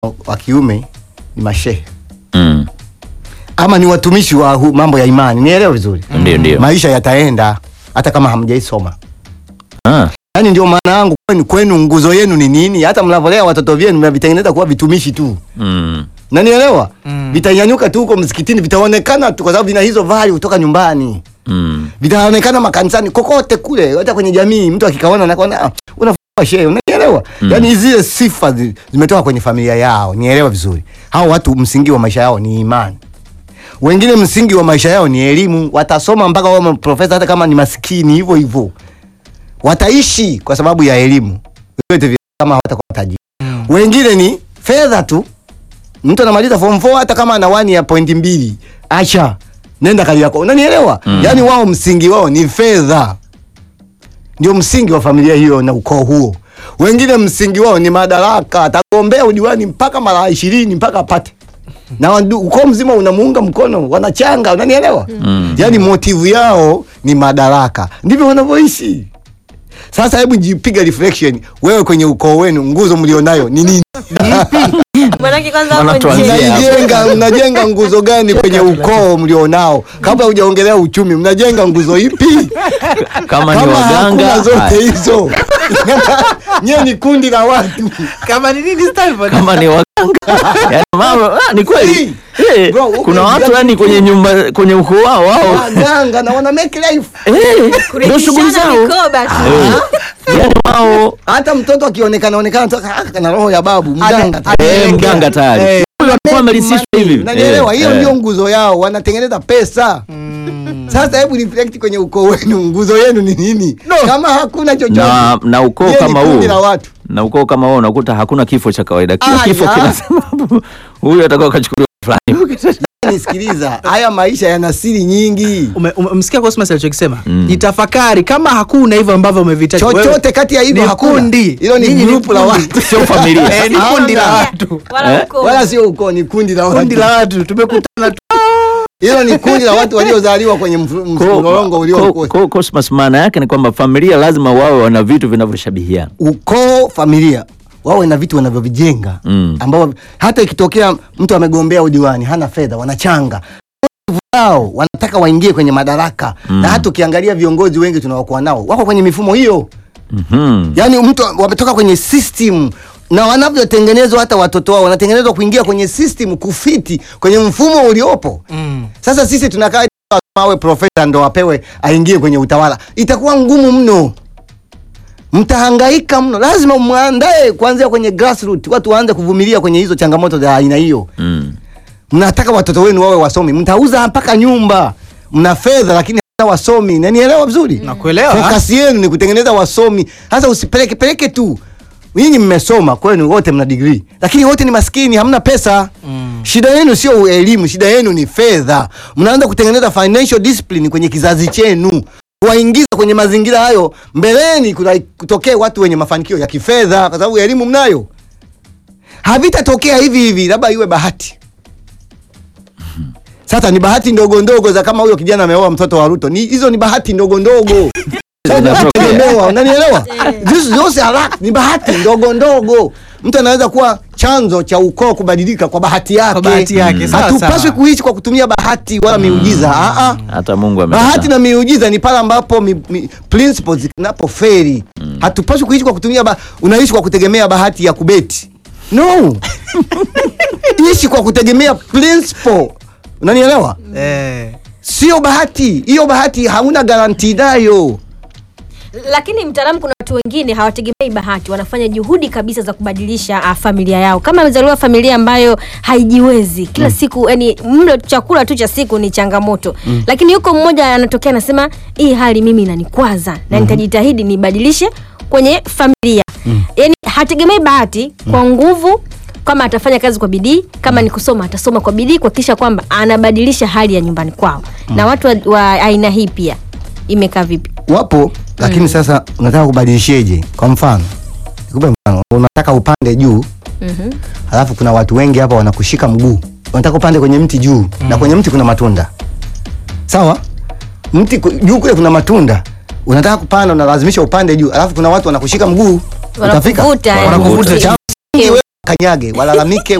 wa kiume ni mashehe Mm. ama ni watumishi wa hu, mambo ya imani, nielewe vizuri. Ndio, ndio. Maisha yataenda hata kama hamjaisoma. Ah. Yaani ndio maana yangu kwenu, kwenu nguzo yenu ni nini? Hata mnavolea watoto vyenu mnavitengeneza kuwa vitumishi tu, Mm. nanielewa Mm. vitanyanyuka tu huko msikitini, vitaonekana tu kwa sababu vina hizo value kutoka nyumbani, Mm. vitaonekana makanisani, kokote kule, hata kwenye jamii. Mtu akikaona anakuona ah, unafaa shehe, unanielewa? Mm. Yaani zile sifa zi- zimetoka kwenye familia yao, nielewa vizuri. Hao watu msingi wa maisha yao ni imani wengine msingi wa maisha yao ni elimu, watasoma mpaka wawe profesa, hata kama ni maskini hivyo hivyo, wataishi kwa sababu ya elimu vyote vile, kama hawatakuwa tajiri. Wengine ni fedha tu, mtu anamaliza form 4 hata kama ana wani ya pointi mbili, acha nenda kali yako, unanielewa? Mm. Yaani wao msingi wao ni fedha, ndio msingi wa familia hiyo na ukoo huo. Wengine msingi wao ni madaraka, atagombea udiwani mpaka mara ishirini mpaka apate na wandu- ukoo mzima unamuunga mkono, wanachanga, unanielewa? Mm. Yaani motivu yao ni madaraka, ndivyo wanavyoishi. Sasa hebu jipiga reflection, wewe kwenye ukoo wenu nguzo mlionayo ni nini? Manake kwanza Maana hapo tuanzie nje. hapo. Mnajenga mnajenga nguzo gani kwenye ukoo mlionao? Kabla hujaongelea uchumi, mnajenga nguzo ipi? Kama ni Kama waganga hakuna zote haya. hizo, nyewe ni kundi la watu kama ni nini Stanford? kama ni waganga yani mama, ah, ni kweli Eh, Bro, huko kuna watu yani- yani kwenye nyumba kwenye ukoo wao wao waganga na wana make life. Eh, ndio shughuli Kurithishana zao mikoba tu. Eh, yani wao Hata mtoto akionekana onekana tu ah, kana roho ya babu mganga. tu. eh, mganga tayari Eh. huyo alikuwa amerisishwa hivi Unanielewa? Eh, Hiyo eh. ndio nguzo yao, wanatengeneza pesa. Sasa hebu reflect kwenye ukoo wenu, nguzo yenu ni nini? Kama hakuna chochote na, na ukoo yeye ni kama kundi la huo watu. na ukoo kama huo unakuta hakuna kifo cha kawaida kila Ah, kifo ya. kina sababu huyu atakuwa kachukuliwa fulani Nisikiliza, haya maisha yana siri nyingi. Ume- ume- Umesikia Cosmas alichokisema? Mm. Jitafakari kama hakuna hivyo ambavyo umevitaja. Wewe- Chochote kati ya hivyo ni hakuna. kundi. Hilo ni Nyinyi ni group la kundi. watu. sio familia Eh, ni kundi la Hawana. watu. Wala Eh? ukoo. Wala sio ukoo, ni kundi la Kundi watu. la watu tumekutana tu. Hilo ni kundi la watu waliozaliwa kwenye mfu- mlolongo uliokuwa. Ko- ko- Cosmas, maana yake ni kwamba familia lazima wawe wana vitu vinavyoshabihiana ukoo familia wawe na vitu wanavyovijenga Mm. ambao hata ikitokea mtu amegombea udiwani hana fedha wanachanga wao wanataka waingie kwenye madaraka Mm. na hata ukiangalia viongozi wengi tunaokuwa nao wako kwenye mifumo hiyo Mhm. yaani mtu wametoka kwenye system na wanavyotengenezwa hata watoto wao wanatengenezwa kuingia kwenye system kufiti kwenye mfumo uliopo Mm. sasa sisi tunakaa awe profesa ndo apewe aingie kwenye utawala, itakuwa ngumu mno, mtahangaika mno. Lazima mwandae kuanzia kwenye grassroots, watu waanze kuvumilia kwenye hizo changamoto za aina hiyo. Mm. Mnataka watoto wenu wawe wasomi, mtauza mpaka nyumba, mna fedha lakini hata wasomi. Nanielewa vizuri? Nakuelewa. Focus yenu ni kutengeneza wasomi. Sasa usipeleke peleke tu. Nyinyi mmesoma kwenu wote mna degree, lakini wote ni maskini, hamna pesa. Mm. Shida yenu sio elimu, shida yenu ni fedha. Mnaanza kutengeneza financial discipline kwenye kizazi chenu, kuwaingiza kwenye mazingira hayo. Mbeleni kuna kutokea watu wenye mafanikio ya kifedha, kwa sababu elimu mnayo. Havitatokea hivi hivi, labda iwe bahati. Sasa ni bahati ndogo ndogo za kama huyo kijana ameoa mtoto wa Ruto, ni hizo ni bahati ndogo ndogo Zinatokea. Unaelewa, unanielewa? Hizo Zote haraka ni bahati ndogo ndogo. Mtu anaweza kuwa chanzo cha ukoo kubadilika kwa bahati yake. Kwa bahati yake, sawa, Hatupaswi sawa. kuishi kwa kutumia bahati wala miujiza. Ah ah. hata Mungu Bahati amekataa. na miujiza ni pale ambapo mi, mi, principles zinapoferi. Hatupaswi kuishi kwa kutumia ba, unaishi kwa kutegemea bahati ya kubeti. No. Ishi kwa kutegemea principle. Unanielewa? Eh. Sio bahati. Hiyo bahati hauna garanti nayo. lakini mtaalamu kuna watu wengine hawategemei bahati wanafanya juhudi kabisa za kubadilisha uh, familia yao kama amezaliwa familia ambayo haijiwezi kila mm. siku yani mlo chakula tu cha siku ni changamoto mm. lakini yuko mmoja anatokea anasema hii hali mimi inanikwaza na nitajitahidi nibadilishe kwenye familia mm. yani hategemei bahati kwa nguvu kama atafanya kazi kwa bidii kama ni kusoma atasoma kwa bidii kuhakikisha kwamba anabadilisha hali ya nyumbani kwao na watu wa, wa aina hii pia imekaa vipi wapo lakini sasa unataka kubadilisheje kwa mfano nikupe mfano unataka upande juu mm-hmm. halafu kuna watu wengi hapa wanakushika mguu unataka upande kwenye mti juu na kwenye mti kuna matunda sawa mti ku- juu kule kuna matunda unataka kupanda unalazimisha upande juu alafu kuna watu wanakushika mguu utafika Wanakuvuta, yani. Wanakuvuta. Cha msingi wewe wakanyage walalamike